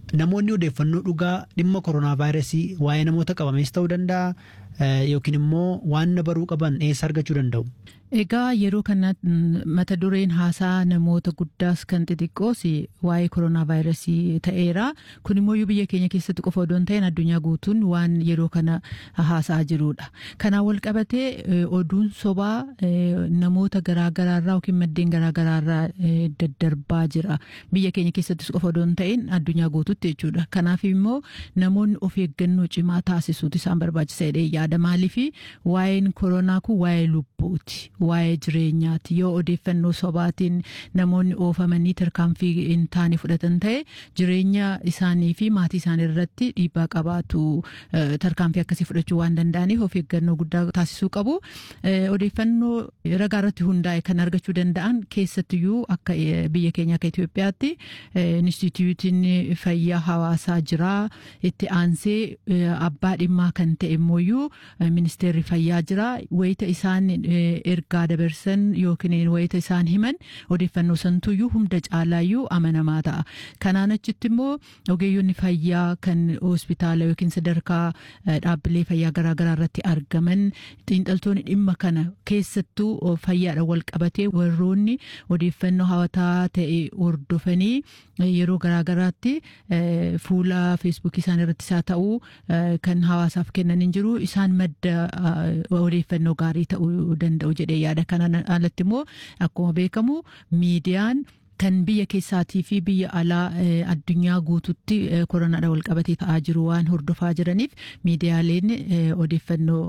namoonni odeeffannoo dhugaa dhimma koronaa vaayirasii waa'ee namoota qabamees ta'uu danda'a yookiin immoo waan baruu qaban eessa argachuu danda'u. Egaa yeroo kana mata dureen haasaa namoota guddaas kan xixiqqoos waa'ee koronaa vaayirasii ta'eera. Kun immoo biyya keenya keessatti qofa odoo hin ta'in addunyaa guutuun waan yeroo kana haasaa jirudha. Kanaan wal qabatee oduun sobaa namoota garaagaraarraa yookiin maddeen garaagaraarraa daddarbaa jira. Biyya keenya keessattis qofa odoo hin ta'in addunyaa guutuutti jechuudha. Kanaaf immoo namoonni of eeggannoo cimaa taasisuutu isaan barbaachisaadha yaada. Maaliif waa'een koronaa kun waa'ee lubbuuti. waa'ee jireenyaati yoo odeeffannoo sobaatiin namoonni oofamanii tarkaanfii hin taane fudhatan ta'e jireenya isaanii fi maatii isaanii irratti dhiibbaa qabaatu tarkaanfii akkasii fudhachuu waan danda'aniif of eeggannoo guddaa taasisuu qabu. Odeeffannoo ragaa irratti hundaa'e kan argachuu danda'an keessattiyyuu akka biyya keenya akka Itoophiyaatti instituutiin fayyaa hawaasaa jira itti aansee abbaa dhimmaa kan ta'e immoo ministeerri fayyaa jira wayita isaan ergaa dabarsan yookiin wayita isaan himan odeeffannoo santuyyuu hunda caalaayyuu amanamaa ta'a. Kanaan achitti immoo ogeeyyonni fayyaa kan hospitaala yookiin sadarkaa dhaabbilee fayyaa garaagaraa irratti argaman xiinxaltoonni dhimma kana keessattuu fayyaadha wal qabatee warroonni odeeffannoo hawataa ta'e hordofanii yeroo garaagaraatti fuula feesbuukii isaan irrattis haa ta'uu kan hawaasaaf kennan hin jiru isaan madda odeeffannoo gaarii ta'uu danda'u jedhee yaada kanaan alatti immoo akkuma beekamu miidiyaan kan biyya keessaatii fi biyya alaa addunyaa guututti koronaadha wal qabatee ta'aa jiru waan hordofaa jiraniif miidiyaaleen odeeffannoo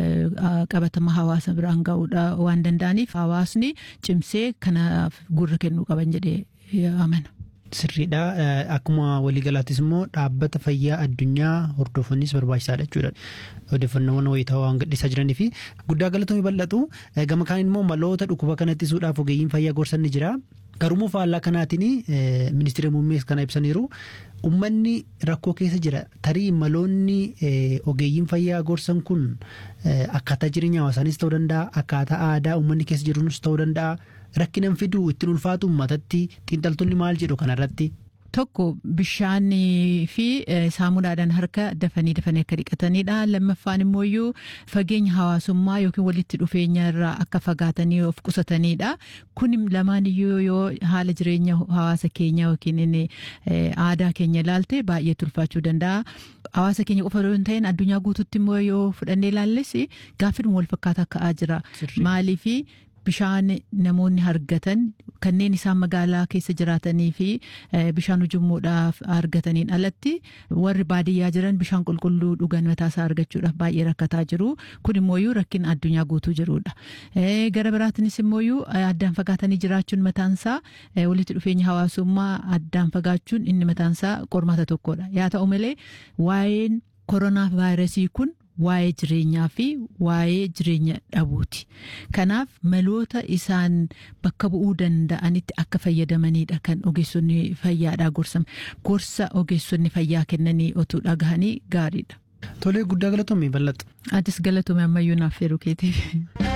qabatama hawaasa biraan ga'uudha waan danda'aniif hawaasni cimsee kanaaf gurra kennuu qaban jedhee amana. Sirriidha. Akkuma waliigalaattis immoo dhaabbata fayyaa addunyaa hordofanis barbaachisaadha jechuudha. Odeeffannoowwan wayitaawaa waan gadhiisaa jiranii fi guddaa galatoomii bal'atu. Gama kaan immoo maloota dhukkuba kana ittisuudhaaf ogeeyyiin fayyaa gorsan ni jira. Garuu faallaa kanaatiin ministeera muummees kana ibsaniiru. Uummanni rakkoo keessa jira. Tarii maloonni ogeeyyiin fayyaa gorsan kun akkaataa jireenya hawaasaanis ta'uu danda'a. Akkaataa aadaa uummanni keessa jiruunis ta'uu danda'a. rakkinan fiduu ittiin ulfaatu uummatatti xiinxaltoonni maal jedhu kanarratti. Tokko bishaanii fi saamunaadhaan harka dafanii dafanii akka dhiqatanidha. Lammaffaan immoo iyyuu fageenya hawaasummaa yookiin walitti dhufeenya irraa akka fagaatanii of qusatanidha. Kun lamaan iyyuu yoo haala jireenya hawaasa keenya yookiin aadaa keenya ilaalte baay'ee ulfaachuu danda'a. Hawaasa keenya qofa yoo hin ta'in addunyaa guututti immoo yoo fudhannee ilaalles gaaffiin wal fakkaataa ka'aa jira. Maaliifi bishaan namoonni argatan kanneen isaan magaalaa keessa jiraatanii fi bishaan ujummoodhaaf argataniin alatti warri baadiyyaa jiran bishaan qulqulluu dhugan mataasaa argachuudhaaf baay'ee rakkataa jiru. Kun immoo rakkina addunyaa guutuu jirudha. Gara biraatinis immoo addaan fagaatanii jiraachuun mataansaa walitti dhufeenya hawaasummaa addaan fagaachuun inni mataansaa qormaata tokkodha. Yaa ta'u malee waa'een koronaa vaayirasii kun waa'ee jireenyaa fi waa'ee jireenya dhabuuti. Kanaaf maloota isaan bakka bu'uu danda'anitti akka fayyadamanidha kan ogeessonni fayyaadhaa gorsan. Gorsa ogeessonni fayyaa kennanii otuu dhagahanii gaariidha. Tolee guddaa galatoomii bal'atu. Atis galatoomii ammayyuu naaf feeruu keetiif.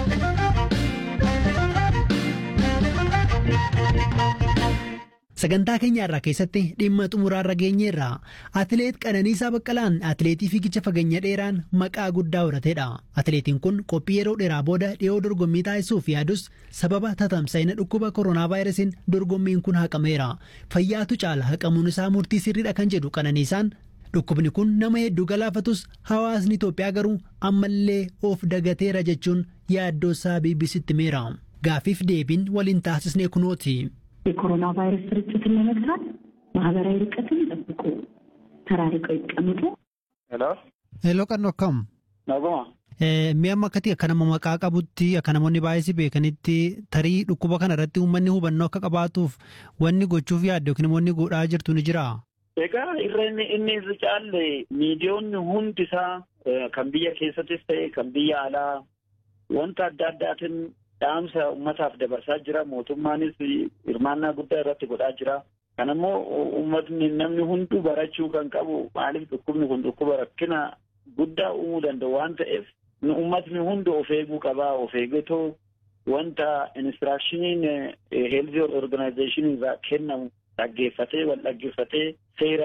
Sagantaa keenya irraa keessatti dhimma xumuraarra geenyeerra atileet Qananiisaa Baqqalaan atileetii fiigicha fageenya dheeraan maqaa guddaa horatedha. Atileetiin kun qophii yeroo dheeraa booda dhiyoo dorgommii taasisuuf yaadus sababa tatamsa'ina dhukkuba koronaa vaayirasiin dorgommiin kun haqameera. Fayyaatu caala haqamuun isaa murtii sirriidha kan jedhu Qananiisaan dhukkubni kun nama hedduu galaafatus hawaasni Itoophiyaa garuu ammallee of dagateera jechuun yaaddoosaa BBCtti himeera. Gaaffiif deebiin waliin taasisnee kunooti. የኮሮና ቫይረስ ስርጭትን ለመግታት ማህበራዊ ርቀትን ጠብቁ፣ ተራርቀው ይቀመጡ። ሄሎ ሄሎ ቀኖ akkam naguma mi'a amma akkati akka nama maqaa qabutti akka namoonni baay'ee beekanitti tarii dhukkuba kana irratti uummanni hubannoo akka qabaatuuf wanni gochuuf yaadde yookiin immoo inni godhaa jirtu ni jira. egaa irra inni inni irra caalle miidiyoonni hundi isaa kan biyya keessattis ta'e kan biyya alaa wanta adda addaatiin dhaamsa ummataaf dabarsaa jira mootummaanis hirmaannaa guddaa irratti godhaa jira kan ammoo ummatni namni hunduu barachuu kan qabu maaliif dhukkubni kun dhukkuba rakkina guddaa uumuu danda'u waan ta'eef ummatni hundi of eeguu qabaa of eeggatoo wanta inistiraakshiniin heelzii organaayizeeshinii irraa kennamu dhaggeeffatee wal dhaggeeffatee seera